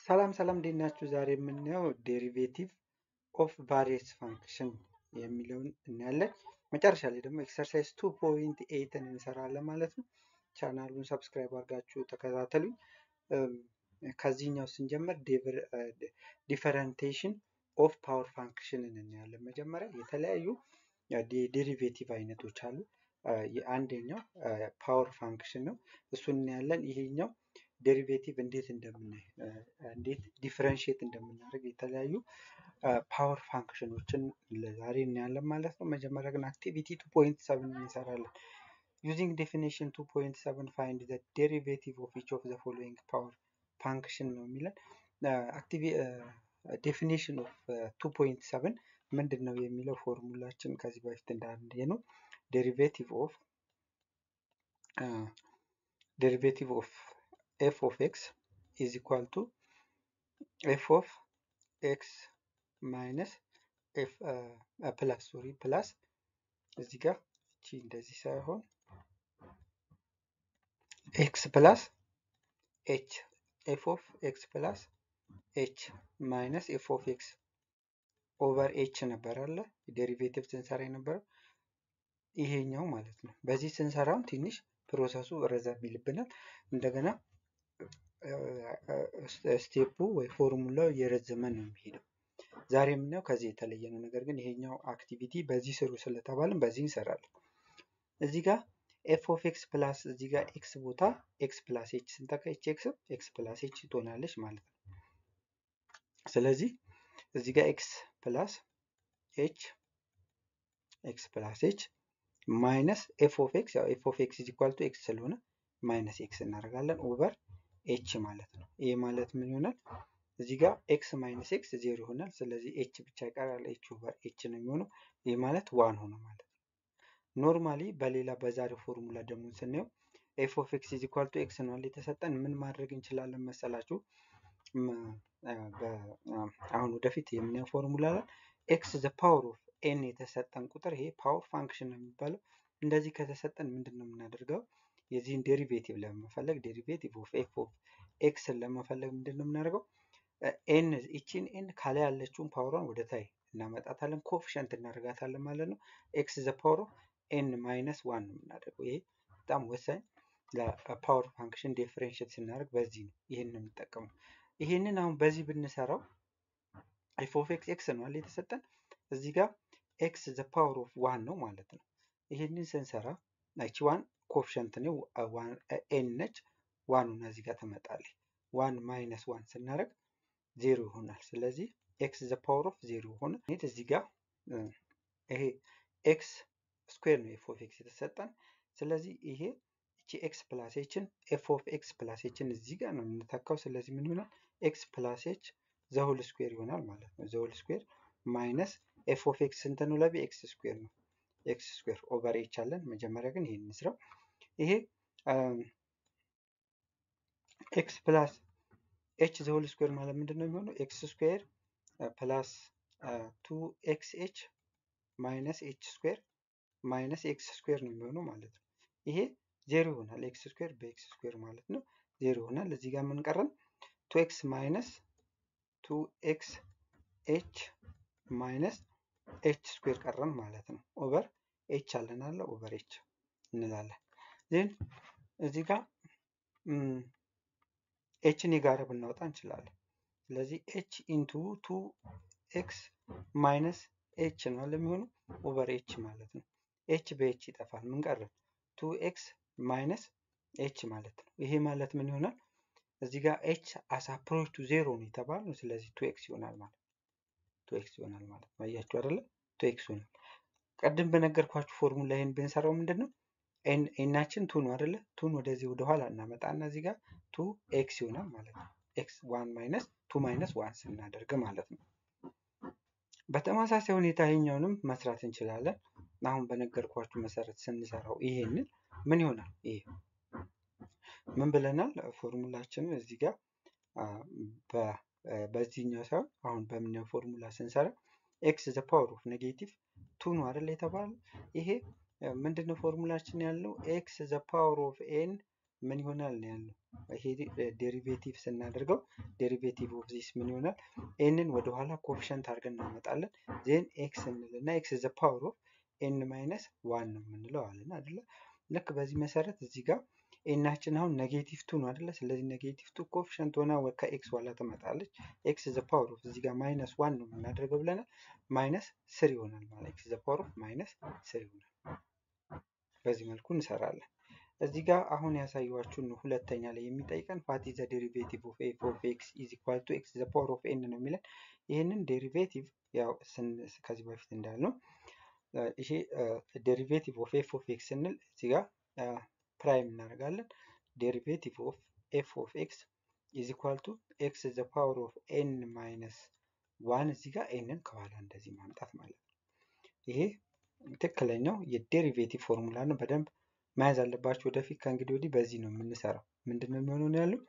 ሰላም ሰላም እንዴት ናችሁ? ዛሬ የምናየው ዴሪቬቲቭ ኦፍ ቫሪየስ ፋንክሽን የሚለውን እናያለን። መጨረሻ ላይ ደግሞ ኤክሰርሳይዝ ቱ ፖይንት ኤይትን እንሰራለን ማለት ነው። ቻናሉን ሰብስክራይብ አድርጋችሁ ተከታተሉኝ። ከዚህኛው ስንጀምር ዲፈረንቴሽን ኦፍ ፓወር ፋንክሽንን እናያለን። መጀመሪያ የተለያዩ ዴሪቬቲቭ አይነቶች አሉ። አንደኛው ፓወር ፋንክሽን ነው። እሱን እናያለን። ይሄኛው ዴሪቬቲቭ እንዴት እንደምናይ እንዴት ዲፍረንሽት እንደምናደርግ የተለያዩ ፓወር ፋንክሽኖችን ለዛሬ እናያለን ማለት ነው። መጀመሪያ ግን አክቲቪቲ ቱ ፖይንት ሰብን እንሰራለን። ዩዚንግ ዴፊኒሽን ቱ ፖይንት ሰብን ፋይንድ ዘ ዴሪቬቲቭ ኦፍ ኢች ኦፍ ዘ ፎሎዊንግ ፓወር ፋንክሽን ነው የሚለን። ዴፊኒሽን ኦፍ ቱ ፖይንት ሰብን ምንድን ነው የሚለው ፎርሙላችን ከዚህ በፊት እንዳንድ ነው ዴሪቬቲቭ ኦፍ ዴሪቬቲቭ ኦፍ ኤፍ ኦፍ ኤክስ ኢዝ ኢኳል ቱ ኤፍ ኦፍ ኤክስ ማይነስ ኤፍ ፕላስ ሶሪ ፕላስ እዚህ ጋር እቺ እንደዚህ ሳይሆን ኤክስ ፕላስ ኤች ኤፍ ኦፍ ኤክስ ፕላስ ኤች ማይነስ ኤፍ ኦፍ ኤክስ ኦቨር ኤች ነበር አለ ዴሪቬቲቭ ስንሰራ የነበረው ይሄኛው ማለት ነው። በዚህ ስንሰራም ትንሽ ፕሮሰሱ ረዘም ይልብናል። እንደገና ስቴፑ ወይ ፎርሙላው እየረዘመ ነው የሚሄደው። ዛሬ የምናየው ከዚህ የተለየ ነው። ነገር ግን ይሄኛው አክቲቪቲ በዚህ ስሩ ስለተባልን በዚህ እንሰራለን። እዚህ ጋር ኤፍ ኦፍ ኤክስ ፕላስ እዚህ ጋር ኤክስ ቦታ ኤክስ ፕላስ ኤች ስንተካ ኤች ኤክስ ኤክስ ፕላስ ኤች ትሆናለች ማለት ነው። ስለዚህ እዚህ ጋር ኤክስ ፕላስ ኤች ኤክስ ፕላስ ኤች ማይነስ ኤፍ ኦፍ ኤክስ ያው ኤፍ ኦፍ ኤክስ ኢዝ ኢኳል ቱ ኤክስ ስለሆነ ማይነስ ኤክስ እናደርጋለን ኦቨር ኤች ማለት ነው። ይሄ ማለት ምን ይሆናል? እዚህ ጋር ኤክስ ማይነስ ኤክስ ዜሮ ይሆናል። ስለዚህ ኤች ብቻ ይቀራል። ኤች ኦቨር ኤች ነው የሚሆነው። ይህ ማለት ዋን ሆነ ማለት ነው። ኖርማሊ በሌላ በዛሬው ፎርሙላ ደግሞ ስናየው ኤፍ ኦፍ ኤክስ ኢዝ ኢኳል ቱ ኤክስ ነው የተሰጠን። ምን ማድረግ እንችላለን መሰላችሁ? አሁን ወደፊት የምናየው ፎርሙላ ላይ ኤክስ ዘ ፓወር ኦፍ ኤን የተሰጠን ቁጥር ይሄ ፓወር ፋንክሽን ነው የሚባለው። እንደዚህ ከተሰጠን ምንድን ነው የምናደርገው? የዚህን ዴሪቬቲቭ ለመፈለግ ዴሪቬቲቭ ኦፍ ኤፍ ኦፍ ኤክስን ለመፈለግ ምንድን ነው የምናደርገው? ኤን ይቺን ኤን ከላይ ያለችውን ፓወሯን ወደ ታይ እናመጣታለን፣ ኮፊሸንት እናደርጋታለን ማለት ነው። ኤክስ ዘ ፓወር ኦፍ ኤን ማይነስ ዋን ነው የምናደርገው። ይሄ በጣም ወሳኝ ለፓወር ፋንክሽን ዲፍሬንሽት ስናደርግ በዚህ ነው ይህን ነው የምንጠቀመው። ይህንን አሁን በዚህ ብንሰራው ኤፍ ኦፍ ኤክስ ኤክስ ነው የተሰጠን እዚህ ጋር ኤክስ ዘ ፓወር ኦፍ ዋን ነው ማለት ነው። ይህንን ስንሰራ ናቺ ዋን ኮፊሸንት ነው ኤን ነች። ዋኑን እዚህ ጋር ትመጣለች። ዋን ማይነስ ዋን ስናደርግ ዜሮ ይሆናል። ስለዚህ ኤክስ ዘ ፓወር ኦፍ ዜሮ ሆነ። እዚህ ጋር ይሄ ኤክስ ስኩዌር ነው ኤፍ ኦፍ ኤክስ የተሰጠን። ስለዚህ ይሄ እቺ ኤክስ ፕላስ ኤችን ኤፍ ኦፍ ኤክስ ፕላስ ኤችን እዚህ ጋር ነው የምንተካው። ስለዚህ ምን ይሆናል? ኤክስ ፕላስ ኤች ዘሆል ስኩዌር ይሆናል ማለት ነው። ዘሆል ስኩዌር ማይነስ ኤፍ ኦፍ ኤክስ ስንት ነው? ለቢ ኤክስ ስኩዌር ነው። ኤክስ ስኩዌር ኦቨር ኤች አለን። መጀመሪያ ግን ይሄን እንስራው። ይሄ ኤክስ ፕላስ ኤች ዘሆል ስኩዌር ማለት ምንድን ነው የሚሆነው? ኤክስ ስኩዌር ፕላስ ቱ ኤክስ ኤች ማይነስ ኤች ስኩዌር ማይነስ ኤክስ ስኩዌር ነው የሚሆነው ማለት ነው። ይሄ ዜሮ ይሆናል። ኤክስ ስኩዌር በኤክስ ስኩዌር ማለት ነው ዜሮ ይሆናል። እዚህ ጋር ምን ቀረን? ቱ ኤክስ ማይነስ ቱ ኤክስ ኤች ማይነስ ኤች ስኩዌር ቀረን ማለት ነው። ኦቨር ኤች አለን አለ ኦቨር ኤች እንላለን። ዜን እዚህ ጋር ኤችን የጋራ ብናወጣ እንችላለን። ስለዚህ ኤች ኢንቱ ቱ ኤክስ ማይነስ ኤች ነው ለሚሆነው ኦቨር ኤች ማለት ነው። ኤች በኤች ይጠፋል። ምን ቀረ? ቱ ኤክስ ማይነስ ኤች ማለት ነው። ይሄ ማለት ምን ይሆናል? እዚህ ጋር ኤች አስ አፕሮች ቱ ዜሮ ነው የተባለው። ስለዚህ ቱ ኤክስ ይሆናል ማለት ቱ ኤክስ ይሆናል ማለት ነው። አያችሁ አይደለ? ቱ ኤክስ ይሆናል። ቀድም በነገርኳችሁ ፎርሙላ ይሄን ብንሰራው ምንድን ነው ኤናችን ቱ ነው አይደለ? ቱን ወደዚህ ወደኋላ እናመጣና እዚህ ጋር ቱ ኤክስ ይሆናል ማለት ነው። ኤክስ ዋን ማይነስ ቱ ማይነስ ዋን ስናደርግ ማለት ነው። በተመሳሳይ ሁኔታ ይሄኛውንም መስራት እንችላለን። አሁን በነገርኳችሁ መሰረት ስንሰራው ይሄንን ምን ይሆናል? ይሄ ምን ብለናል? ፎርሙላችንን እዚህ ጋር በዚህኛው ሳይሆን አሁን በምናየው ፎርሙላ ስንሰራ ኤክስ ዘ ፓወር ኦፍ ኔጌቲቭ ቱ ነው አይደል የተባለው። ይሄ ምንድነው ፎርሙላችን ያለው ኤክስ ዘ ፓወር ኦፍ ኤን ምን ይሆናል ነው ያለው። ይሄ ዴሪቬቲቭ ስናደርገው ዴሪቬቲቭ ኦፍ ዚስ ምን ይሆናል? ኤንን ወደኋላ ኮፊሸንት አድርገን እናመጣለን። ዜን ኤክስ እንልና ኤክስ ዘ ፓወር ኦፍ ኤን ማይነስ ዋን ነው የምንለው አለን አይደለ? ልክ በዚህ መሰረት እዚህ ጋር ኤናችን አሁን ኔጌቲቭ ቱ ነው አይደለ? ስለዚህ ኔጌቲቭ ቱ ኮፊሸንት ሆና ከኤክስ ኋላ ትመጣለች። ኤክስ ዘ ፓወር ኦፍ እዚህ ጋር ማይነስ ዋን ነው የምናደርገው ብለናል። ማይነስ ስር ይሆናል ማለት ኤክስ ዘ ፓወር ኦፍ ማይነስ ስር ይሆናል። በዚህ መልኩ እንሰራለን። እዚህ ጋር አሁን ያሳየኋችሁን ነው ሁለተኛ ላይ የሚጠይቀን ፋት ዘ ዴሪቬቲቭ ኦፍ ኤፍ ኦፍ ኤክስ ኢዝ ኢኳል ቱ ኤክስ ዘ ፓወር ኦፍ ኤን ነው የሚለን። ይህንን ዴሪቬቲቭ ያው ከዚህ በፊት እንዳልነው ይሄ ዴሪቬቲቭ ኦፍ ኤፍ ኦፍ ኤክስ ስንል እዚህ ጋር ፕራይም እናደርጋለን። ዴሪቬቲቭ ኦፍ ኤፍ ኦፍ ኤክስ ኢዝ ኢኳል ቱ ኤክስ ዘ ፓወር ኦፍ ኤን ማይነስ ዋን እዚህ ጋር ኤንን ከኋላ እንደዚህ ማምጣት ማለት ነው። ይሄ ትክክለኛው የዴሪቬቲቭ ፎርሙላ ነው። በደንብ መያዝ አለባችሁ። ወደፊት ከእንግዲህ ወዲህ በዚህ ነው የምንሰራው። ምንድን ነው የሚሆነው ነው ያለው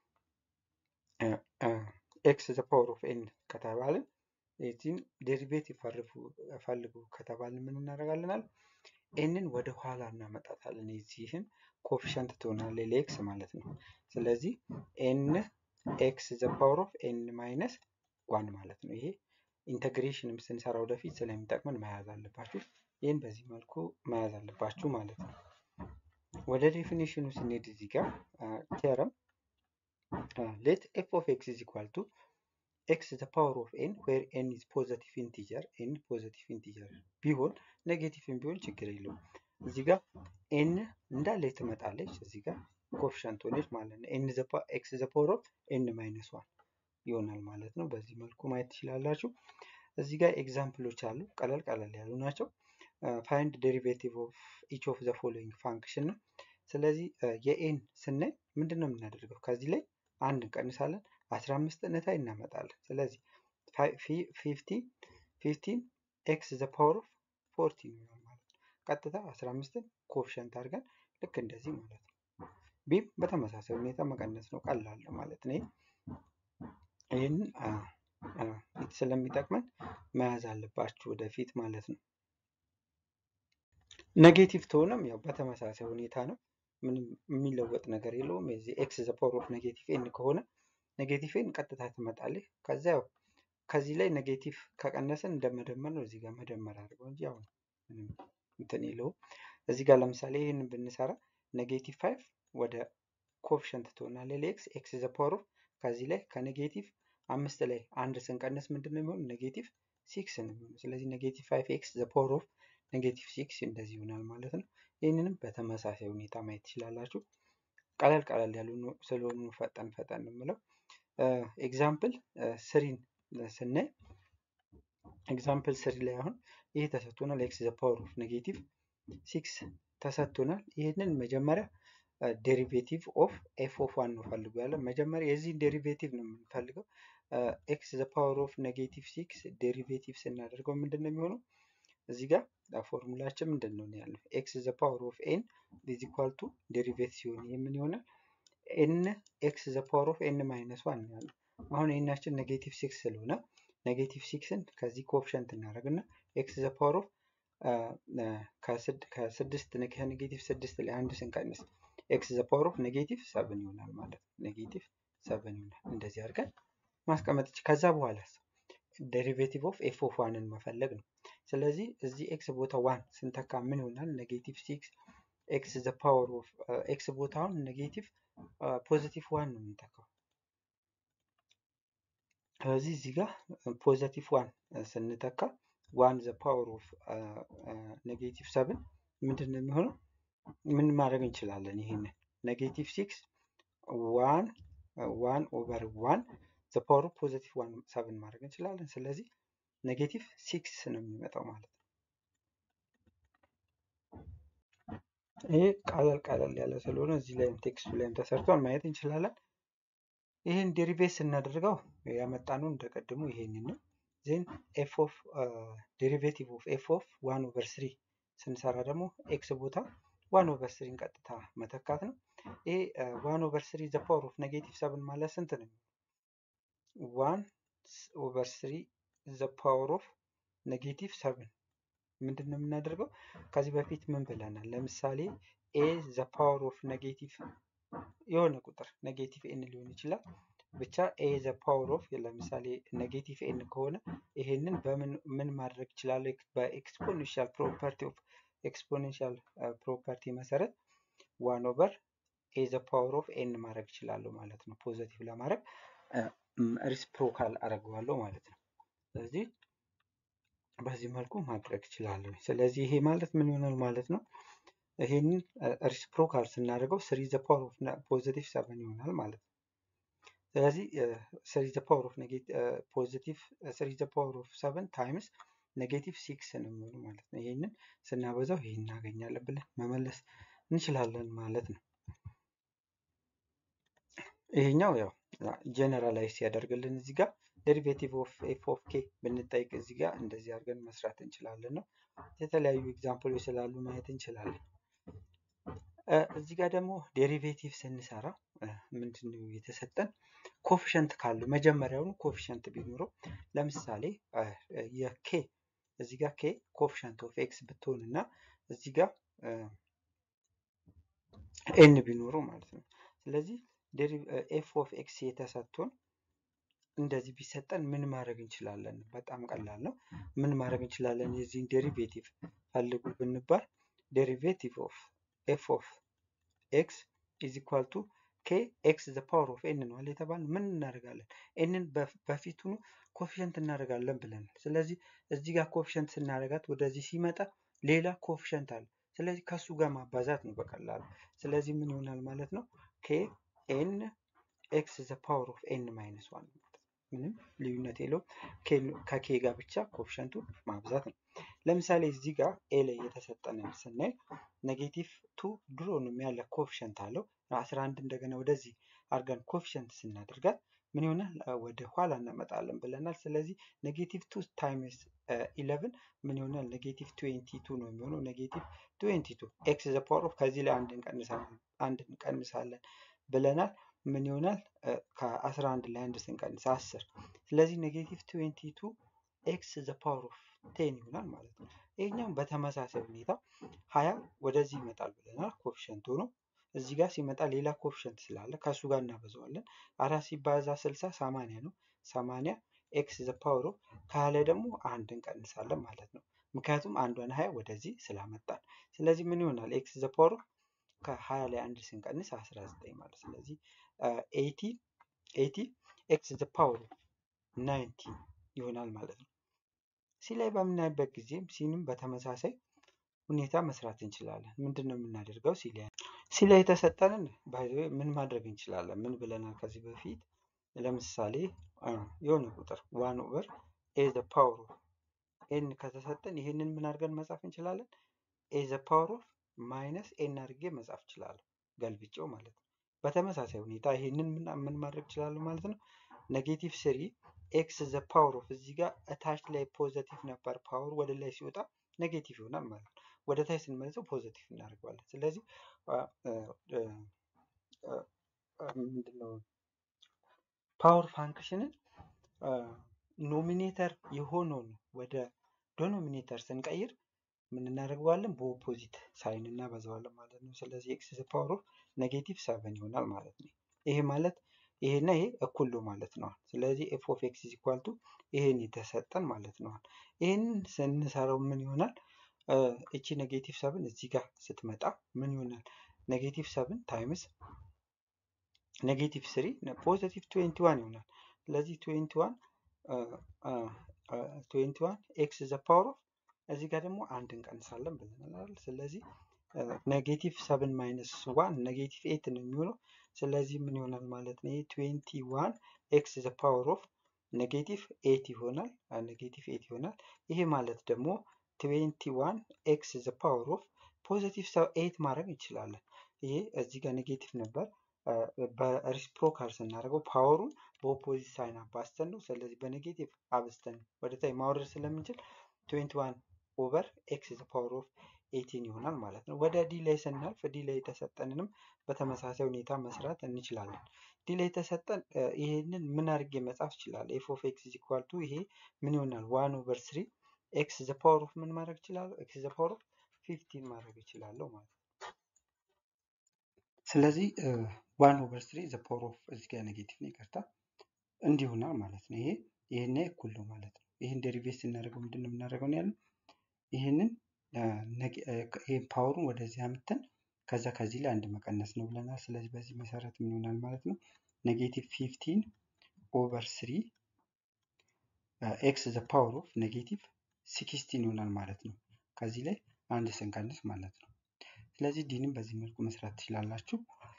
ኤክስ ዘ ፓወር ኦፍ ኤን ከተባልን የዚህን ዴሪቬቲቭ ፈልጉ ከተባልን ምን እናደርጋለናል? ኤንን ወደ ኋላ እናመጣታለን። የዚህን ኮፊሸንት ትሆናለ ለኤክስ ማለት ነው። ስለዚህ ኤን ኤክስ ዘ ፓወር ኦፍ ኤን ማይነስ ዋን ማለት ነው። ይሄ ኢንተግሬሽንም ስንሰራ ወደፊት ስለሚጠቅመን መያዝ አለባችሁ። ይህን በዚህ መልኩ መያዝ አለባችሁ ማለት ነው። ወደ ዴፊኒሽኑ ስንሄድ እዚህ ጋር ቴረም ሌት ኤፍ ኦፍ ኤክስ ኢዝ ኢኳል ቱ ኤክስ ዘ ፓወር ኦፍ ኤን ዌር ኤን ኢዝ ፖዘቲቭ ኢንቲጀር ኤን ፖዘቲቭ ኢንቲጀር ቢሆን ኔጌቲቭም ቢሆን ችግር የለውም። እዚህ ጋር ኤን እንዳለ ትመጣለች። እዚህ ጋር ኮፊሸንት ሆነች ማለት ነው። ኤን ኤክስ ዘ ፓወር ኦፍ ኤን ማይነስ ዋን ይሆናል ማለት ነው። በዚህ መልኩ ማየት ትችላላችሁ። እዚህ ጋር ኤግዛምፕሎች አሉ። ቀለል ቀለል ያሉ ናቸው። ፋይንድ ዴሪቬቲቭ ኦፍ ኢች ኦፍ ዘ ፎሎዊንግ ፋንክሽን ነው። ስለዚህ የኤን ስናይ ምንድን ነው የምናደርገው? ከዚህ ላይ አንድ እንቀንሳለን፣ አስራ አምስት እነታይ እናመጣለን። ስለዚህ ፊፍቲን ኤክስ ዘ ፓወር ኦፍ ፎርቲን ይሆናል ማለት ነው። ቀጥታ አስራ አምስትን ኮፊሸንት አድርገን ልክ እንደዚህ ማለት ነው። ቢም በተመሳሳይ ሁኔታ መቀነስ ነው፣ ቀላል ማለት ነው። ይህንን ስለሚጠቅመን መያዝ አለባችሁ ወደፊት ማለት ነው። ኔጌቲቭ ተሆነም ያው በተመሳሳይ ሁኔታ ነው። ምንም የሚለወጥ ነገር የለውም። የዚህ ኤክስ ዘ ፓወር ኦፍ ኔጌቲቭ ኤን ከሆነ ኔጌቲቭ ኤን ቀጥታ ትመጣለች። ከዛ ያው ከዚህ ላይ ኔጌቲቭ ከቀነስን እንደመደመር ነው። እዚህ ጋር መደመር አድርገው እንጂ ያው ምንም እንትን የለውም። እዚህ ጋር ለምሳሌ ይህን ብንሰራ ኔጌቲቭ ፋይቭ ወደ ኮፊሸንት ትሆናለች ለኤክስ ኤክስ ዘ ፓወር ኦፍ ከዚህ ላይ ከኔጌቲቭ አምስት ላይ አንድ ስንቀንስ ምንድን ነው የሚሆነው? ኔጌቲቭ ሲክስ ነው የሚሆነው። ስለዚህ ኔጌቲቭ ፋይቭ ኤክስ ዘ ፓወር ኦፍ ኔጌቲቭ ሲክስ እንደዚህ ይሆናል ማለት ነው። ይህንንም በተመሳሳይ ሁኔታ ማየት ትችላላችሁ። ቀለል ቀለል ያሉ ስለሆኑ ፈጠን ፈጠን የምለው ኤግዛምፕል ስሪን ስናይ ኤግዛምፕል ስሪ ላይ አሁን ይሄ ተሰጥቶናል። ኤክስ ዘ ፓወር ኦፍ ኔጌቲቭ ሲክስ ተሰጥቶናል። ይህንን መጀመሪያ ዴሪቬቲቭ ኦፍ ኤፍ ኦፍ ዋን ነው ፈልጉ ያለ መጀመሪያ የዚህን ዴሪቬቲቭ ነው የምንፈልገው። ኤክስ ዘ ፓወር ኦፍ ኔጌቲቭ ሲክስ ዴሪቬቲቭ ስናደርገው ምንድን ነው የሚሆነው? እዚህ ጋር ፎርሙላችን ምንድን ነው ያለው? ኤክስ ዘ ፓወር ኦፍ ኤን ኢዝ ኢኳል ቱ ዴሪቬት ሲሆን ይህ ምን ይሆናል? ኤን ኤክስ ዘ ፓወር ኦፍ ኤን ማይነስ ዋን ነው ያለው። አሁን ኤናችን ኔጌቲቭ ሲክስ ስለሆነ ኔጌቲቭ ሲክስን ከዚህ ኮፍሸንት እናደርግና ኤክስ ዘ ፓወር ኦፍ ከስድስት ከኔጌቲቭ ስድስት ላይ አንድ ስንቀንስ ኤክስ ዘ ፓወር ኦፍ ኔጌቲቭ ሰብን ይሆናል ማለት ነው። ኔጌቲቭ ሰብን ይሆናል። እንደዚህ አድርገን ማስቀመጥ ከዛ በኋላ ዴሪቬቲቭ ኦፍ ኤፍ ኦፍ ዋንን መፈለግ ነው። ስለዚህ እዚህ ኤክስ ቦታ ዋን ስንተካ ምን ይሆናል? ኔጌቲቭ ሲክስ ኤክስ ዘ ፓወር ኦፍ ኤክስ ቦታውን ኔጌቲቭ ፖዚቲቭ ዋን ነው የምንተካው። ስለዚህ እዚህ ጋር ፖዚቲቭ ዋን ስንተካ ዋን ዘ ፓወር ኦፍ ኔጌቲቭ ሰብን ምንድን ነው የሚሆነው? ምን ማድረግ እንችላለን? ይሄንን ኔጌቲቭ ሲክስ ዋን ዋን ኦቨር ዋን ዘ ፓወር ኦፍ ፖዚቲቭ ዋን ሰብን ማድረግ እንችላለን። ስለዚህ ኔጌቲቭ ሲክስ ነው የሚመጣው ማለት ነው። ይሄ ቀለል ቀለል ያለ ስለሆነ እዚህ ላይም ቴክስቱ ላይም ተሰርቷል ማየት እንችላለን። ይህን ዴሪቬት ስናደርገው ያመጣነው እንደቀድሞ ይሄንን ነው። ዜን ኤፍ ኦፍ ዴሪቬቲቭ ኦፍ ኤፍ ኦፍ ዋን ኦቨር ስሪ ስንሰራ ደግሞ ኤክስ ቦታ ዋን ኦቨር ስሪን ቀጥታ መተካት ነው። ይሄ ዋን ኦቨር ስሪ ዘ ፓወር ኦፍ ኔጌቲቭ ሰብን ማለት ስንት ነው? ዋን ኦቨር ስሪ ዘ ፓወር ኦፍ ኔጌቲቭ ሰብን ምንድን ነው የምናደርገው? ከዚህ በፊት ምን ብለናል? ለምሳሌ ኤ ዘ ፓወር ኦፍ ኔጌቲቭ የሆነ ቁጥር ኔጌቲቭ ኤን ሊሆን ይችላል ብቻ ኤ ዘ ፓወር ኦፍ ለምሳሌ ኔጌቲቭ ኤን ከሆነ ይሄንን በምን ምን ማድረግ ይችላለሁ? በኤክስፖኔንሻል ፕሮፐርቲ ኦፍ ኤክስፖኔንሻል ፕሮፐርቲ መሰረት ዋን ኦቨር ኤ ዘ ፓወር ኦፍ ኤን ማድረግ ይችላለሁ ማለት ነው። ፖዘቲቭ ለማድረግ ሪስፕሮካል አደርገዋለሁ ማለት ነው። ስለዚህ በዚህ መልኩ ማድረግ ይችላለሁ። ስለዚህ ይሄ ማለት ምን ይሆናል ማለት ነው? ይሄንን ሪስፕሮካል ስናደርገው ስሪ ዘ ፓወር ኦፍ ፖዘቲቭ ሰቨን ይሆናል ማለት ነው። ስለዚህ ስሪ ዘ ፓወር ኦፍ ፖዚቲቭ ስሪ ዘ ፓወር ኦፍ ሰቨን ታይምስ ኔጌቲቭ ሲክስ ነው የሚሆነው ማለት ነው። ይህንን ስናበዛው ይህን እናገኛለን ብለን መመለስ እንችላለን ማለት ነው። ይሄኛው ያው ጀነራላይዝ ያደርግልን እዚህ ጋር ዴሪቬቲቭ ኦፍ ኤፍ ኦፍ ኬ ብንጠይቅ እዚህ ጋር እንደዚህ አድርገን መስራት እንችላለን ነው። የተለያዩ ኤግዛምፕሎች ስላሉ ማየት እንችላለን። እዚህ ጋር ደግሞ ዴሪቬቲቭ ስንሰራ ምንድን ነው የተሰጠን? ኮፊሸንት ካሉ መጀመሪያውኑ ኮፊሸንት ቢኖረው ለምሳሌ የኬ እዚህ ጋር ኬ ኮፊሸንት ኦፍ ኤክስ ብትሆን እና እዚህ ጋር ኤን ቢኖረው ማለት ነው። ስለዚህ ኤፍ ኦፍ ኤክስ የተሰጥቶን እንደዚህ ቢሰጠን ምን ማድረግ እንችላለን? በጣም ቀላል ነው። ምን ማድረግ እንችላለን? የዚህን ዴሪቬቲቭ ፈልጉ ብንባል ዴሪቬቲቭ ኦፍ ኤፍ ኦፍ ኤክስ ኢዝ ኢኳል ቱ ኬ ኤክስ ዘ ፓወር ኦፍ ኤን ነው አለ የተባለ ምን እናደርጋለን? ኤንን በፊቱኑ ኮፊሸንት እናደርጋለን ብለናል። ስለዚህ እዚህ ጋር ኮፊሸንት ስናደርጋት ወደዚህ ሲመጣ ሌላ ኮፊሸንት አለ። ስለዚህ ከሱ ጋር ማባዛት ነው በቀላሉ። ስለዚህ ምን ይሆናል ማለት ነው? ኬ ኤን ኤክስ ዘ ፓወር ኦፍ ኤን ማይነስ ዋን ምንም ልዩነት የለውም። ከኬ ጋር ብቻ ኮፊሸንቱ ማብዛት ነው። ለምሳሌ እዚህ ጋር ኤ ላይ የተሰጠንን ስናይ ኔጌቲቭ ቱ ድሮንም ያለ ኮፊሸንት አለው። አስራ አንድ እንደገና ወደዚህ አድርገን ኮፊሸንት ስናደርጋት ምን ይሆናል? ወደ ኋላ እናመጣለን ብለናል። ስለዚህ ኔጌቲቭ ቱ ታይምስ ኢለቭን ምን ይሆናል? ኔጌቲቭ ትዌንቲ ቱ ነው የሚሆነው። ኔጌቲቭ ትዌንቲ ቱ ኤክስ ዘ ፓወር ኦፍ ከዚህ ላይ አንድ እንቀንሳለን አንድ እንቀንሳለን ብለናል። ምን ይሆናል? ከአስራ አንድ ላይ አንድ ስንቀንስ አስር። ስለዚህ ኔጌቲቭ ትዌንቲ ቱ ኤክስ ዘ ፓወር ኦፍ ቴን ይሆናል ማለት ነው። ይሄኛውም በተመሳሳይ ሁኔታ ሀያ ወደዚህ ይመጣል ብለናል ኮፊሸንት ሆኖ እዚህ ጋር ሲመጣ ሌላ ኮፊሸንት ስላለ ከእሱ ጋር እናበዛዋለን። አራት ሲባዛ ስልሳ ሰማንያ ነው። ሰማንያ ኤክስ ዘ ፓወር ኦፍ ከሀያ ላይ ደግሞ አንድ እንቀንሳለን ማለት ነው። ምክንያቱም አንዷን ሀያ ወደዚህ ስላመጣን። ስለዚህ ምን ይሆናል? ኤክስ ዘ ፓወር ኦፍ ከሀያ ላይ አንድ ስንቀንስ አስራ ዘጠኝ ማለት ስለዚህ ኤቲ ኤቲ ኤክስ ዘ ፓወር ኦፍ ናይንቲን ይሆናል ማለት ነው። ሲ ላይ በምናይበት ጊዜም ሲንም በተመሳሳይ ሁኔታ መስራት እንችላለን። ምንድን ነው የምናደርገው? ሲ ላይ ሲ ላይ የተሰጠንን ምን ማድረግ እንችላለን? ምን ብለናል ከዚህ በፊት? ለምሳሌ የሆነ ቁጥር ዋን ኦቨር ኤ ዘ ፓወር ኦፍ ኤን ከተሰጠን ይህንን ምን አድርገን መጻፍ እንችላለን? ኤ ዘ ፓወር ኦፍ ማይነስ ኤን አድርጌ መጻፍ እችላለሁ፣ ገልብጬው ማለት ነው። በተመሳሳይ ሁኔታ ይህንን ምን ማድረግ እችላለሁ ማለት ነው። ኔጌቲቭ ስሪ ኤክስ ዘ ፓወር ኦፍ እዚህ ጋር እታች ላይ ፖዘቲቭ ነበር ፓወር ወደ ላይ ሲወጣ ኔጌቲቭ ይሆናል ማለት ነው። ወደ ታች ስንመልሰው ፖዘቲቭ እናደርገዋለን። ስለዚህ ምንድነው ፓወር ፋንክሽንን ኖሚኔተር የሆነውን ወደ ዶኖሚኔተር ስንቀይር ምን እናደርገዋለን? በኦፖዚት ሳይን እናበዛዋለን ማለት ነው። ስለዚህ ኤክስ ዘ ፓወር ኦፍ ኔጌቲቭ ሰቨን ይሆናል ማለት ነው። ይሄ ማለት ይሄና ይሄ እኩል ነው ማለት ነው። ስለዚህ ኤፍ ኦፍ ኤክስ ኢዝ ኢኳል ቱ ይሄን የተሰጠን ማለት ነው። ይሄንን ስንሰራው ምን ይሆናል? እቺ ኔጌቲቭ ሰብን እዚህ ጋር ስትመጣ ምን ይሆናል? ኔጌቲቭ ሰብን ታይምስ ኔጌቲቭ ስሪ ፖዚቲቭ ትዌንቲ ዋን ይሆናል። ስለዚህ ትዌንቲ ዋን ትዌንቲ ዋን ኤክስ ዘ ፓወር ኦፍ እዚህ ጋር ደግሞ አንድ እንቀንሳለን ብለናል። ስለዚህ ኔጌቲቭ ሰብን ማይነስ ዋን ኔጌቲቭ ኤት ነው የሚሆነው። ስለዚህ ምን ይሆናል ማለት ነው? ይሄ ትዌንቲ ዋን ኤክስ ዘ ፓወር ኦፍ ኔጌቲቭ ኤት ይሆናል። ኔጌቲቭ ኤት ይሆናል። ይሄ ማለት ደግሞ ትዌንቲ ዋን ኤክስ ዘ ፓወር ኦፍ ፖዚቲቭ ኤት ማድረግ እንችላለን። ይሄ እዚህ ጋር ኔጌቲቭ ነበር። በሪስፕሮካል ስናደርገው ፓወሩን በኦፖዚት ሳይን አባስተን ነው። ስለዚህ በኔጌቲቭ አብስተን ወደ ታይ ማውረድ ስለምንችል ትዌንቲ ዋን ኦቨር ኤክስ ዘ ፓወር ኦፍ ኤቲን ይሆናል ማለት ነው። ወደ ዲ ላይ ስናልፍ ዲ ላይ የተሰጠንንም በተመሳሳይ ሁኔታ መስራት እንችላለን። ዲ ላይ የተሰጠን ይሄንን ምን አድርጌ መጻፍ ይችላል? ኤፍ ኦፍ ኤክስ ኢኳል ቱ ይሄ ምን ይሆናል? ዋን ኦቨር ስሪ ኤክስ ዘ ፓወር ኦፍ ምን ማድረግ ይችላለሁ? ኤክስ ዘ ፓወር ኦፍ ፊፍቲን ማድረግ ይችላለሁ ማለት ነው። ስለዚህ ዋን ኦቨር ስሪ ዘ ፓወር ኦፍ እዚህ ጋር ኔጌቲቭ ነው ይቅርታ እንዲሁና ማለት ነው። ይሄ ይሄና እኩል ነው ማለት ነው። ይህን ዴሪቬት ስናደርገው ምንድን ነው የምናደርገው ያለው ይህንን ይህን ፓወሩን ወደዚህ አምተን ከዛ ከዚህ ላይ አንድ መቀነስ ነው ብለናል። ስለዚህ በዚህ መሰረት ምን ይሆናል ማለት ነው ኔጌቲቭ ፊፍቲን ኦቨር ስሪ ኤክስ ዘ ፓወር ኦፍ ኔጌቲቭ ሲክስቲን ይሆናል ማለት ነው። ከዚህ ላይ አንድ ስንቀንስ ማለት ነው። ስለዚህ ዲንም በዚህ መልኩ መስራት ትችላላችሁ።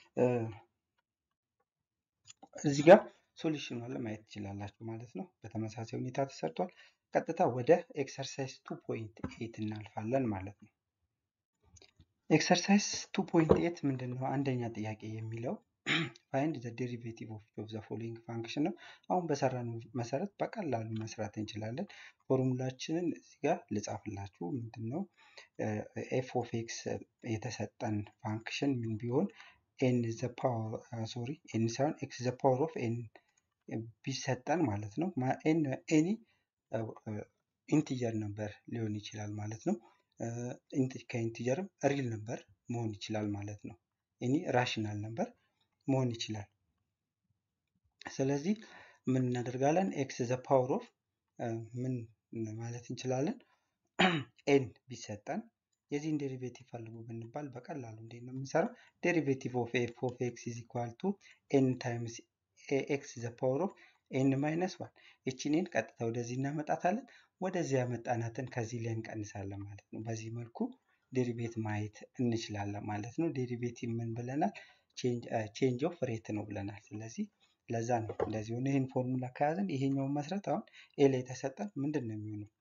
እዚህ ጋር ሶሉሽኑ አለ ማየት ትችላላችሁ ማለት ነው። በተመሳሳይ ሁኔታ ተሰርቷል። ቀጥታ ወደ ኤክሰርሳይዝ ቱ ፖይንት ኤት እናልፋለን ማለት ነው። ኤክሰርሳይዝ ቱ ፖይንት ኤት ምንድን ነው? አንደኛ ጥያቄ የሚለው ፋይንድ ዘ ዴሪቬቲቭ ኦፍ ዘ ፎሎዊንግ ፋንክሽን ነው። አሁን በሰራን መሰረት በቀላሉ መስራት እንችላለን። ፎርሙላችንን እዚህ ጋር ልጻፍላችሁ። ምንድን ነው ኤፍ ኦፍ ኤክስ የተሰጠን ፋንክሽን ምን ቢሆን ኤን ዘ ፓወር ሶሪ ኤን ሳይሆን ኤክስ ዘ ፓወር ኦፍ ኤን ቢሰጠን ማለት ነው። ኤኒ ኢንቲጀር ነበር ሊሆን ይችላል ማለት ነው። ከኢንቲጀርም ሪል ነበር መሆን ይችላል ማለት ነው። ኤኒ ራሽናል ነበር መሆን ይችላል። ስለዚህ ምን እናደርጋለን? ኤክስ ዘ ፓወር ኦፍ ምን ማለት እንችላለን? ኤን ቢሰጠን የዚህን ዴሪቬቲቭ ፈልጉ ብንባል በቀላሉ እንዴት ነው የምንሰራው? ዴሪቬቲቭ ኦፍ ኤፍ ኦፍ ኤክስ ኢዝ ኢኳል ቱ ኤን ታይምስ ኤክስ ዘ ፓወር ኦፍ ኤን ማይነስ ዋን ይችን ኤን ቀጥታ ወደዚህ እናመጣታለን። ወደዚህ ያመጣናትን ከዚህ ላይ እንቀንሳለን ማለት ነው። በዚህ መልኩ ዴሪቬት ማየት እንችላለን ማለት ነው። ዴሪቬቲቭ ምን ብለናል? ቼንጅ ኦፍ ሬት ነው ብለናል። ስለዚህ ለዛ ነው እንደዚህ ሆነ። ይህን ፎርሙላ ከያዝን ይሄኛውን መስረት አሁን ኤ ላይ የተሰጠን ምንድን ነው የሚሆነው?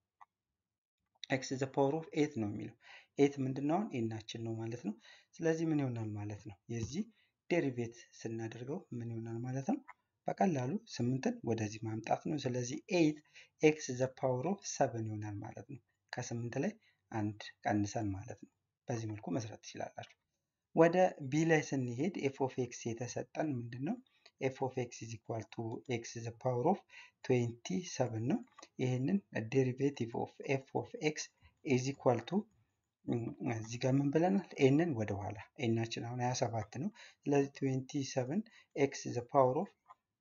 ኤክስ ዘ ፓወር ኦፍ ኤት ነው የሚለው ኤት ምንድን ነው? አሁን ኤናችን ነው ማለት ነው። ስለዚህ ምን ይሆናል ማለት ነው? የዚህ ዴሪቬት ስናደርገው ምን ይሆናል ማለት ነው? በቀላሉ ስምንትን ወደዚህ ማምጣት ነው። ስለዚህ ኤት ኤክስ ዘ ፓወር ኦፍ ሰቨን ይሆናል ማለት ነው። ከስምንት ላይ አንድ ቀንሰን ማለት ነው። በዚህ መልኩ መስራት ትችላላችሁ። ወደ ቢ ላይ ስንሄድ ኤፍ ኦፍ ኤክስ የተሰጠን ምንድን ነው? ኤፍ ኦፍ ኤክስ ኢዝ ኢኳል ቱ ኤክስ ዘ ፓወር ኦፍ ትዌንቲ ሰቨን ነው። ይህንን ዴሪቬቲቭ ኦፍ ኤፍ ኦፍ ኤክስ ኢዝ ኢኳል ቱ እዚህ ጋር ምን ብለናል? ኤንን ወደኋላ ኤናችን አሁን 27 ነው። ስለዚህ 27 ኤክስ ዘ ፓወር ኦፍ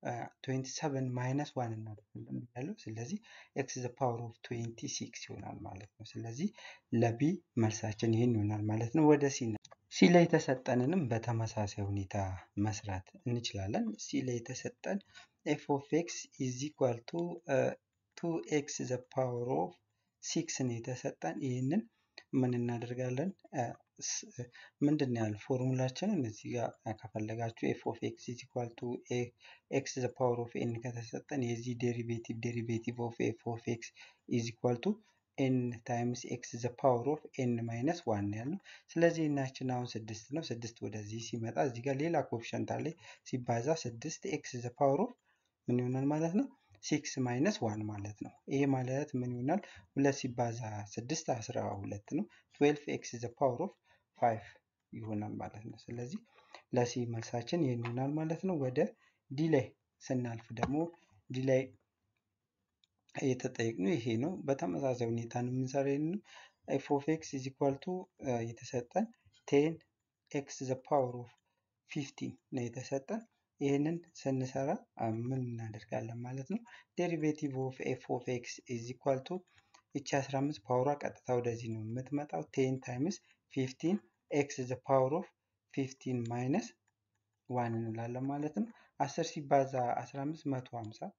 27 ማይነስ ዋን እናደርጋለን ያለው ስለዚህ ኤክስ ዘ ፓወር ኦፍ 26 ይሆናል ማለት ነው። ስለዚህ ለቢ መልሳችን ይህን ይሆናል ማለት ነው። ወደ ሲ ሲ ላይ የተሰጠንንም በተመሳሳይ ሁኔታ መስራት እንችላለን። ሲ ላይ የተሰጠን ኤፍ ኦፍ ኤክስ ኢዝ ኢኳል ቱ ቱ ኤክስ ዘ ፓወር ኦፍ ሲክስ ነው የተሰጠን ይህንን ምን እናደርጋለን? ምንድን ነው ያለው ፎርሙላችንን እዚህ ጋር ከፈለጋችሁ ኤፍ ኦፍ ኤክስ ኢዝ ኢኳል ቱ ኤክስ ዘ ፓወር ኦፍ ኤን ከተሰጠን የዚህ ዴሪቬቲቭ ዴሪቬቲቭ ኦፍ ኤፍ ኦፍ ኤክስ ኢዝ ኢኳል ቱ ኤን ታይምስ ኤክስ ዘ ፓወር ኦፍ ኤን ማይነስ ዋን ያልነው። ስለዚህ እናችን አሁን ስድስት ነው። ስድስት ወደዚህ ሲመጣ እዚህ ጋር ሌላ ኮፍሸንት አለ ሲባዛ ስድስት ኤክስ ዘ ፓወር ኦፍ ምን ይሆናል ማለት ነው ሲክስ ማይነስ ዋን ማለት ነው። ይሄ ማለት ምን ይሆናል? ሁለት ሲባዛ ስድስት አስራ ሁለት ነው። ትዌልፍ ኤክስ ዘ ፓወር ኦፍ ፋይቭ ይሆናል ማለት ነው። ስለዚህ ለሲ መልሳችን ይህን ይሆናል ማለት ነው። ወደ ዲ ላይ ስናልፍ ደግሞ ዲ ላይ የተጠየቅነው ይሄ ነው። በተመሳሳይ ሁኔታ ነው የምንሰራው። ይህን ኤፍ ኦፍ ኤክስ ኢዝ ኢኳል ቱ የተሰጠን ቴን ኤክስ ዘ ፓወር ኦፍ ፊፍቲን ነው የተሰጠን። ይህንን ስንሰራ ምን እናደርጋለን ማለት ነው? ዴሪቬቲቭ ኦፍ ኤፍ ኦፍ ኤክስ ኢዝ ኢኳል ቱ ይቺ 15 ፓወሯ ቀጥታ ወደዚህ ነው የምትመጣው። ቴን ታይምስ ፊፍቲን ኤክስ ዘ ፓወር ኦፍ ፊፍቲን ማይነስ ዋን እንላለን ማለት ነው። 10 ሲባዛ 15 150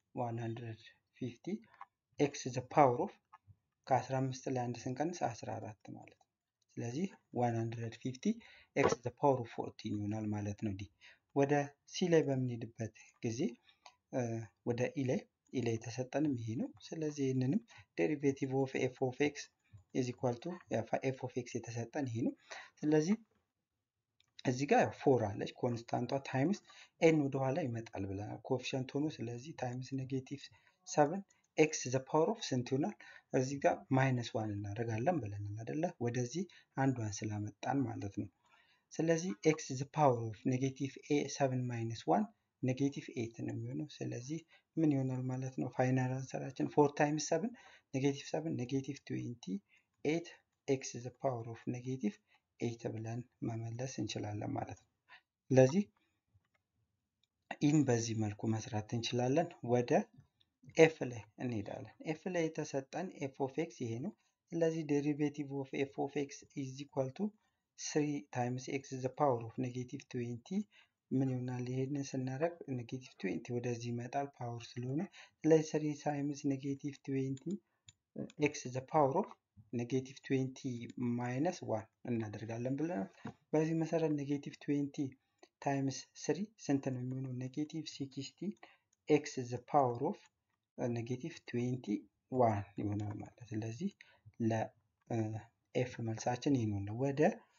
150 ኤክስ ዘ ፓወር ኦፍ ከ15 ላይ አንድ ስንቀንስ 14 ማለት ነው። ስለዚህ 150 ኤክስ ዘ ፓወር ኦፍ 14 ይሆናል ማለት ነው ዲ ወደ ሲ ላይ በምንሄድበት ጊዜ ወደ ኢ ላይ ኢ ላይ የተሰጠንም ይሄ ነው። ስለዚህ ይህንንም ዴሪቬቲቭ ኦፍ ኤፍ ኦፍ ኤክስ ኢዝ ኢኳል ቱ ኤፍ ኦፍ ኤክስ የተሰጠን ይሄ ነው። ስለዚህ እዚህ ጋር ፎር አለች ኮንስታንቷ ታይምስ ኤን ወደኋላ ይመጣል ብለናል ኮፊሸንት ሆኖ ስለዚህ ታይምስ ኔጌቲቭ ሰቨን ኤክስ ዘ ፓወር ኦፍ ስንት ይሆናል? እዚህ ጋር ማይነስ ዋን እናደርጋለን ብለናል አይደለ? ወደዚህ አንዷን ስላመጣን ማለት ነው። ስለዚህ ኤክስ ዘ ፓወር ኦፍ ኔጌቲቭ ኤ ሰቨን ማይነስ ዋን ኔጌቲቭ ኤት ነው የሚሆነው። ስለዚህ ምን ይሆናል ማለት ነው? ፋይናል አንሰራችን ፎር ታይምስ ሰቨን ኔጌቲቭ ሰቨን ኔጌቲቭ ትዌንቲ ኤት ኤክስ ዘ ፓወር ኦፍ ኔጌቲቭ ኤት ብለን መመለስ እንችላለን ማለት ነው። ስለዚህ ኢን በዚህ መልኩ መስራት እንችላለን። ወደ ኤፍ ላይ እንሄዳለን። ኤፍ ላይ የተሰጠን ኤፍ ኦፍ ኤክስ ይሄ ነው። ስለዚህ ዴሪቬቲቭ ኦፍ ኤፍ ኦፍ ኤክስ ኢዝ ኢኳል ቱ ስሪ ታይምስ ኤክስ ዘ ፓወር ኦፍ ኔጌቲቭ ትዌንቲ ምን ይሆናል? ይሄንን ስናደርግ ኔጌቲቭ ትዌንቲ ወደዚህ ይመጣል ፓወር ስለሆነ፣ ስለዚህ ስሪ ታይምስ ኔጌቲቭ ትዌንቲ ኤክስ ዘ ፓወር ኦፍ ኔጌቲቭ ትዌንቲ ማይነስ ዋን እናደርጋለን ብለናል። በዚህ መሰረት ኔጌቲቭ ትዌንቲ ታይምስ ስሪ ስንት ነው የሚሆነው? ኔጌቲቭ ሲክስቲ ኤክስ ዘ ፓወር ኦፍ ኔጌቲቭ ትዌንቲ ዋን ይሆናል ማለት ስለዚህ ለኤፍ መልሳችን ይህ ነው። ወደ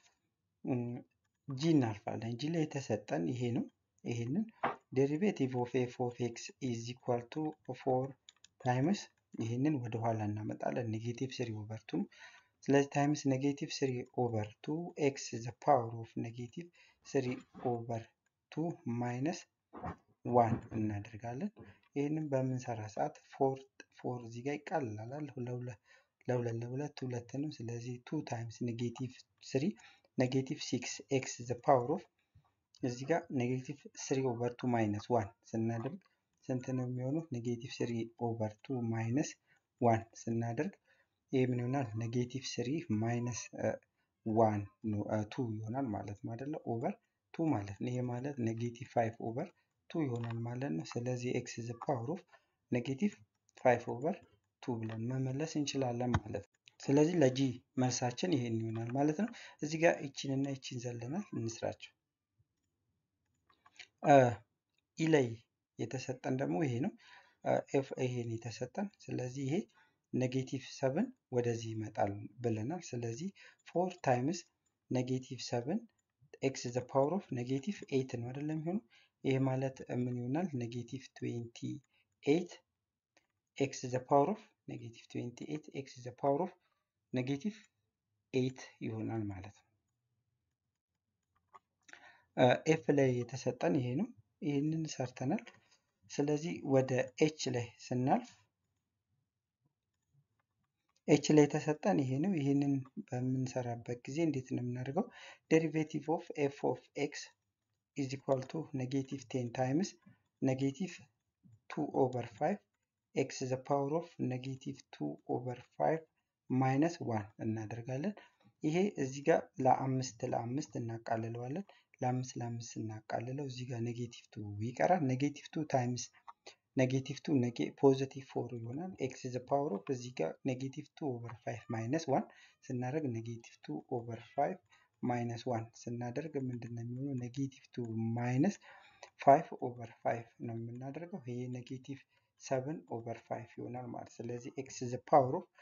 ጂ እናልፋለን። ጂ ላይ የተሰጠን ይሄ ነው። ይሄንን ዴሪቬቲቭ ኦፍ ኤፍ ኦፍ ኤክስ ኢዝ ኢኳል ቱ ፎር ታይምስ ይህንን ወደ ኋላ እናመጣለን። ኔጌቲቭ ስሪ ኦቨር ቱ ስለዚህ ታይምስ ኔጌቲቭ ስሪ ኦቨር ቱ ኤክስ ዘ ፓወር ኦፍ ኔጌቲቭ ስሪ ኦቨር ቱ ማይነስ ዋን እናደርጋለን። ይህንን በምንሰራ ሰዓት ፎር ፎር እዚህ ጋር ይቃልላል። ለሁለት ለሁለት ሁለት ነው። ስለዚህ ቱ ታይምስ ኔጌቲቭ ስሪ ኔጌቲቭ ሲክስ ኤክስ ዘ ፓወር ኦፍ እዚህ ጋር ኔጌቲቭ ስሪ ኦቨር ቱ ማይነስ ዋን ስናደርግ ስንት ነው የሚሆነው? ኔጌቲቭ ስሪ ኦቨር ቱ ማይነስ ዋን ስናደርግ ይህ ምን ይሆናል? ኔጌቲቭ ስሪ ማይነስ ዋን ቱ ይሆናል ማለት ነው አይደለ? ኦቨር ቱ ማለት ነው። ይሄ ማለት ኔጌቲቭ ፋይቭ ኦቨር ቱ ይሆናል ማለት ነው። ስለዚህ ኤክስ ዘ ፓወር ኦፍ ኔጌቲቭ ፋይቭ ኦቨር ቱ ብለን መመለስ እንችላለን ማለት ነው። ስለዚህ ለጂ መልሳችን ይሄን ይሆናል ማለት ነው። እዚህ ጋር ይቺንና ይቺን ዘለናል እንስራቸው። ኢ ላይ የተሰጠን ደግሞ ይሄ ነው። ኤፍ ይሄን የተሰጠን ስለዚህ ይሄ ኔጌቲቭ ሰብን ወደዚህ ይመጣል ብለናል። ስለዚህ ፎር ታይምስ ኔጌቲቭ ሰብን ኤክስ ዘ ፓወር ኦፍ ኔጌቲቭ ኤይት ነው አይደለም የሚሆነው። ይሄ ማለት ምን ይሆናል? ኔጌቲቭ ትዌንቲ ኤይት ኤክስ ዘ ፓወር ኦፍ ኔጌቲቭ ትዌንቲ ኤይት ኤክስ ዘ ፓወር ኦፍ ኔጌቲቭ ኤይት ይሆናል ማለት ነው። ኤፍ ላይ የተሰጠን ይሄ ነው። ይህንን ሰርተናል። ስለዚህ ወደ ኤች ላይ ስናልፍ ኤች ላይ የተሰጠን ይሄ ነው። ይህንን በምንሰራበት ጊዜ እንዴት ነው የምናደርገው? ዴሪቬቲቭ ኦፍ ኤፍ ኦፍ ኤክስ ኢዝ ኢኳል ቱ ኔጌቲቭ ቴን ታይምስ ኔጌቲቭ ቱ ኦቨር ፋይቭ ኤክስ ዘ ፓወር ኦፍ ኔጌቲቭ ቱ ኦቨር ፋይቭ ማይነስ ዋን እናደርጋለን። ይሄ እዚህ ጋር ለአምስት ለአምስት እናቃልለዋለን። ለአምስት ለአምስት እናቃልለው እዚህ ጋር ኔጌቲቭ ቱ ይቀራል። ኔጌቲቭ ቱ ታይምስ ኔጌቲቭ ቱ ፖዚቲቭ ፎር ይሆናል። ኤክስ ዘ ፓወር ኦፍ እዚህ ጋር ኔጌቲቭ ቱ ኦቨር ፋይቭ ማይነስ ዋን ስናደርግ ኔጌቲቭ ቱ ኦቨር ፋይቭ ማይነስ ዋን ስናደርግ ምንድን ነው የሚሆነው? ኔጌቲቭ ቱ ማይነስ ፋይቭ ኦቨር ፋይቭ ነው የምናደርገው። ይሄ ኔጌቲቭ ሰቨን ኦቨር ፋይቭ ይሆናል ማለት ስለዚህ ኤክስ ዘ ፓወር ኦፍ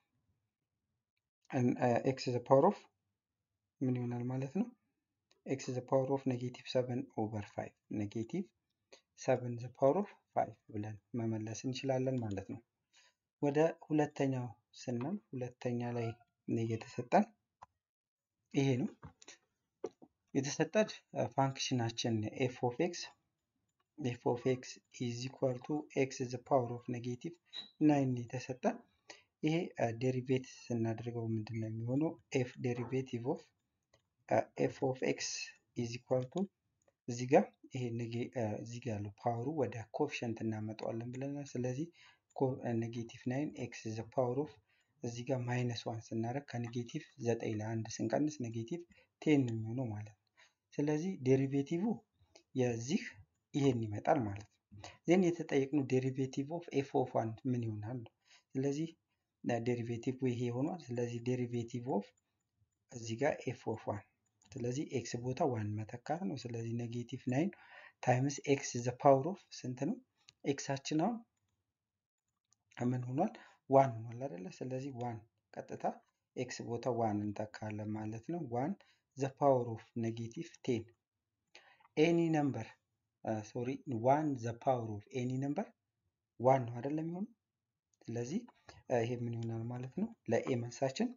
ኤክስ ዘ ፓወር ኦፍ ምን ይሆናል ማለት ነው? ኤክስ ዘ ፓወር ኦፍ ኔጌቲቭ ሰቨን ኦቨር ፋይቭ ኔጌቲቭ ሰቨን ዘ ፓወር ኦፍ ፋይቭ ብለን መመለስ እንችላለን ማለት ነው። ወደ ሁለተኛው ስናል ሁለተኛ ላይ የተሰጠን ይሄ ነው። የተሰጠን ፋንክሽናችን ኤፍ ኦፍ ኤክስ ኤፍ ኦፍ ኤክስ ኢዝ ኢኳል ቱ ኤክስ ዘ ፓወር ኦፍ ኔጌቲቭ ናይን የተሰጠን ይሄ ዴሪቬት ስናደርገው ምንድን ነው የሚሆነው? ኤፍ ዴሪቬቲቭ ኦፍ ኤፍ ኦፍ ኤክስ ኢዝ ኢኳል ቱ እዚህ ጋር ይሄ እዚህ ጋር ያለው ፓወሩ ወደ ኮፊሸንት እናመጣዋለን ብለናል። ስለዚህ ኔጌቲቭ ናይን ኤክስ ዘ ፓወር ኦፍ እዚህ ጋር ማይነስ ዋን ስናደርግ ከኔጌቲቭ ዘጠኝ ለአንድ ስንቀንስ ኔጌቲቭ ቴን ነው የሚሆነው ማለት ነው። ስለዚህ ዴሪቬቲቭ የዚህ ይሄን ይመጣል ማለት ነው። ዜን የተጠየቅነው ዴሪቬቲቭ ኦፍ ኤፍ ኦፍ ዋን ምን ይሆናል ነው። ስለዚህ ዴሪቬቲቭ ይሄ ሆኗል። ስለዚህ ዴሪቬቲቭ ኦፍ እዚህ ጋር ኤፍ ኦፍ ዋን ስለዚህ ኤክስ ቦታ ዋን መተካት ነው። ስለዚህ ኔጌቲቭ ናይን ታይምስ ኤክስ ዘ ፓወር ኦፍ ስንት ነው? ኤክሳችን አሁን ምን ሆኗል? ዋን ሆኗል አይደለ? ስለዚህ ዋን ቀጥታ ኤክስ ቦታ ዋን እንተካለን ማለት ነው። ዋን ዘ ፓወር ኦፍ ኔጌቲቭ ቴን ኤኒ ነምበር ሶሪ ዋን ዘ ፓወር ኦፍ ኤኒ ነምበር ዋን ነው አይደለም የሚሆነው። ስለዚህ ይሄ ምን ይሆናል ማለት ነው? ለኤ መልሳችን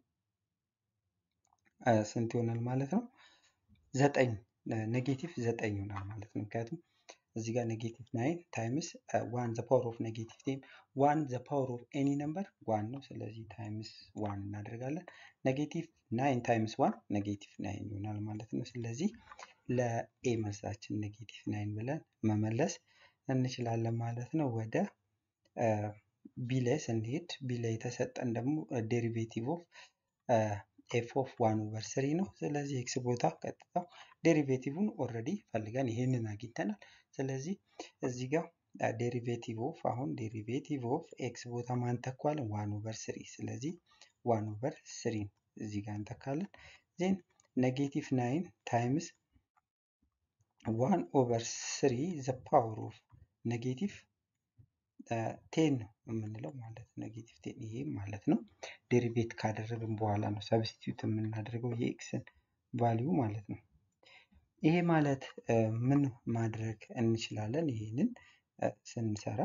ስንት ይሆናል ማለት ነው? ዘጠኝ ኔጌቲቭ ዘጠኝ ይሆናል ማለት ነው። ምክንያቱም እዚህ ጋር ኔጌቲቭ ናይን ታይምስ ዋን ዘ ፓወር ኦፍ ኔጌቲቭ ቴን ዋን ዘ ፓወር ኦፍ ኤኒ ነምበር ዋን ነው። ስለዚህ ታይምስ ዋን እናደርጋለን። ኔጌቲቭ ናይን ታይምስ ዋን ኔጌቲቭ ናይን ይሆናል ማለት ነው። ስለዚህ ለኤ መልሳችን ኔጌቲቭ ናይን ብለን መመለስ እንችላለን ማለት ነው። ወደ ቢ ላይ ስንሄድ ቢ ላይ የተሰጠን ደግሞ ዴሪቬቲቭ ኦፍ ኤፍ ኦፍ ዋን ኦቨር ስሪ ነው። ስለዚህ ኤክስ ቦታ ቀጥታ ዴሪቬቲቭን ኦልሬዲ ፈልገን ይህንን አግኝተናል። ስለዚህ እዚህ ጋር ዴሪቬቲቭ ኦፍ አሁን ዴሪቬቲቭ ኦፍ ኤክስ ቦታ ማን ተኳለን? ዋን ኦቨር ስሪ። ስለዚህ ዋን ኦቨር ስሪ እዚህ ጋር እንተካለን። ዜን ኔጌቲቭ ናይን ታይምስ ዋን ኦቨር ስሪ ዘ ፓወር ኦፍ ኔጌቲቭ ቴን ነው የምንለው ማለት ነው። ኔጌቲቭ ቴን ይሄ ማለት ነው። ዴሪቬት ካደረግን በኋላ ነው ሰብስቲዩት የምናደርገው የኤክስን ቫሊዩ ማለት ነው። ይሄ ማለት ምን ማድረግ እንችላለን? ይሄንን ስንሰራ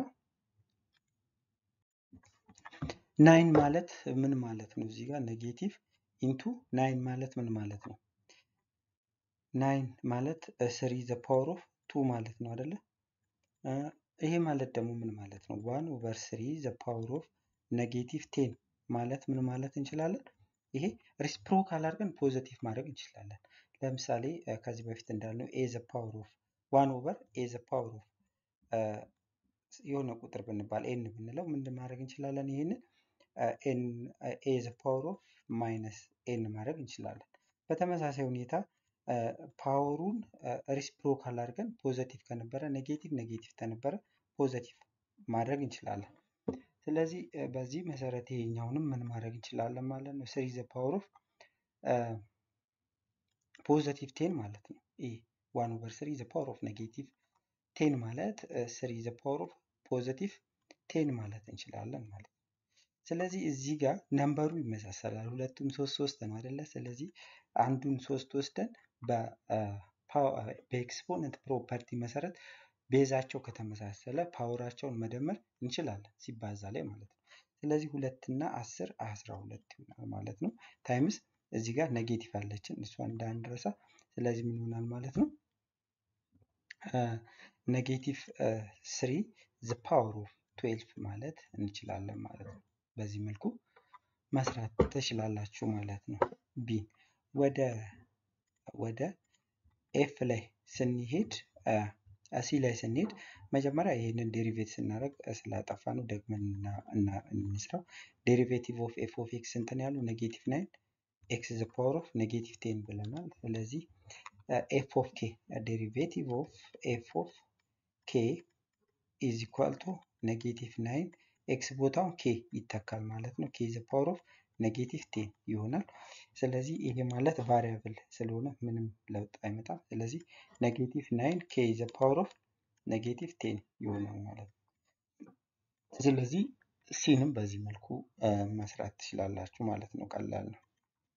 ናይን ማለት ምን ማለት ነው? እዚህ ጋር ኔጌቲቭ ኢንቱ ናይን ማለት ምን ማለት ነው? ናይን ማለት ስሪ ዘ ፓወር ኦፍ ቱ ማለት ነው አይደለ? ይሄ ማለት ደግሞ ምን ማለት ነው? ዋን ኦቨር ስሪ ዘ ፓወር ኦፍ ኔጌቲቭ ቴን ማለት ምን ማለት እንችላለን? ይሄ ሪስፕሮካል አድርገን ፖዘቲቭ ማድረግ እንችላለን። ለምሳሌ ከዚህ በፊት እንዳልነው ኤ ዘ ፓወር ኦፍ ዋን ኦቨር ኤ ዘ ፓወር ኦፍ የሆነ ቁጥር ብንባል ኤን ብንለው ምንድን ማድረግ እንችላለን? ይህንን ኤ ዘ ፓወር ኦፍ ማይነስ ኤን ማድረግ እንችላለን። በተመሳሳይ ሁኔታ ፓወሩን ሪስፕሮካል አድርገን ፖዘቲቭ ከነበረ ኔጌቲቭ ኔጌቲቭ ከነበረ ፖዘቲቭ ማድረግ እንችላለን። ስለዚህ በዚህ መሰረት ይሄኛውንም ምን ማድረግ እንችላለን ማለት ነው። ስሪ ዘ ፓወር ኦፍ ፖዘቲቭ ቴን ማለት ነው። ይህ ዋን ኦቨር ስሪ ዘ ፓወር ኦፍ ኔጌቲቭ ቴን ማለት ስሪ ዘ ፓወር ኦፍ ፖዘቲቭ ቴን ማለት እንችላለን ማለት ነው። ስለዚህ እዚህ ጋር ነምበሩ ይመሳሰላል። ሁለቱም ሶስት ሶስት ነው አይደለ? ስለዚህ አንዱን ሶስት ወስደን በኤክስፖነንት ፕሮፐርቲ መሰረት ቤዛቸው ከተመሳሰለ ፓወራቸውን መደመር እንችላለን ሲባዛ ላይ ማለት ነው። ስለዚህ ሁለት እና አስር አስራ ሁለት ይሆናል ማለት ነው። ታይምስ እዚህ ጋር ኔጌቲቭ አለችን እሷን እንዳንረሳ። ስለዚህ ምን ይሆናል ማለት ነው? ኔጌቲቭ ስሪ ዘ ፓወር ኦፍ ትዌልፍ ማለት እንችላለን ማለት ነው። በዚህ መልኩ መስራት ትችላላችሁ ማለት ነው። ቢ ወደ ወደ ኤፍ ላይ ስንሄድ ሲ ላይ ስንሄድ መጀመሪያ ይህንን ዴሪቬት ስናደርግ ስላጠፋ ነው ደግመን እንስራው። ዴሪቬቲቭ ኦፍ ኤፍ ኦፍ ኤክስ ስንት ነው ያሉ? ኔጌቲቭ ናይን ኤክስ ዘ ፓወር ኦፍ ኔጌቲቭ ቴን ብለናል። ስለዚህ ኤፍ ኦፍ ኬ ዴሪቬቲቭ ኦፍ ኤፍ ኦፍ ኬ ኢዝ ኢኳል ቱ ኔጌቲቭ ናይን ኤክስ ቦታው ኬ ይተካል ማለት ነው። ኬ ዘ ፓወር ኦፍ ኔጌቲቭ ቴን ይሆናል። ስለዚህ ይሄ ማለት ቫሪያብል ስለሆነ ምንም ለውጥ አይመጣም። ስለዚህ ኔጌቲቭ ናይን ኬ ዘ ፓወር ኦፍ ኔጌቲቭ ቴን ይሆናል ማለት ነው። ስለዚህ ሲንም በዚህ መልኩ መስራት ትችላላችሁ ማለት ነው። ቀላል ነው።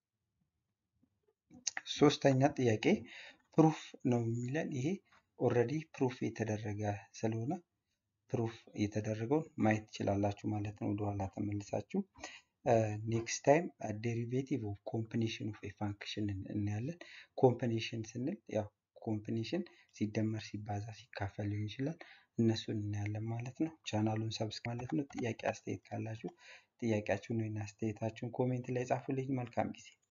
ሶስተኛ ጥያቄ ፕሩፍ ነው የሚለን ይሄ ኦልሬዲ ፕሩፍ የተደረገ ስለሆነ ፕሩፍ የተደረገውን ማየት ትችላላችሁ ማለት ነው። ወደኋላ ተመልሳችሁ ኔክስት ታይም ዴሪቬቲቭ ኦፍ ኮምቢኔሽን ኦፍ ፋንክሽን እናያለን። ኮምቢኔሽን ስንል ያው ኮምቢኔሽን ሲደመር ሲባዛ ሲካፈል ሊሆን ይችላል። እነሱን እናያለን ማለት ነው። ቻናሉን ሰብስክ ማለት ነው። ጥያቄ አስተያየት ካላችሁ ጥያቄያችሁን ወይም አስተያየታችሁን ኮሜንት ላይ ጻፉልኝ። መልካም ጊዜ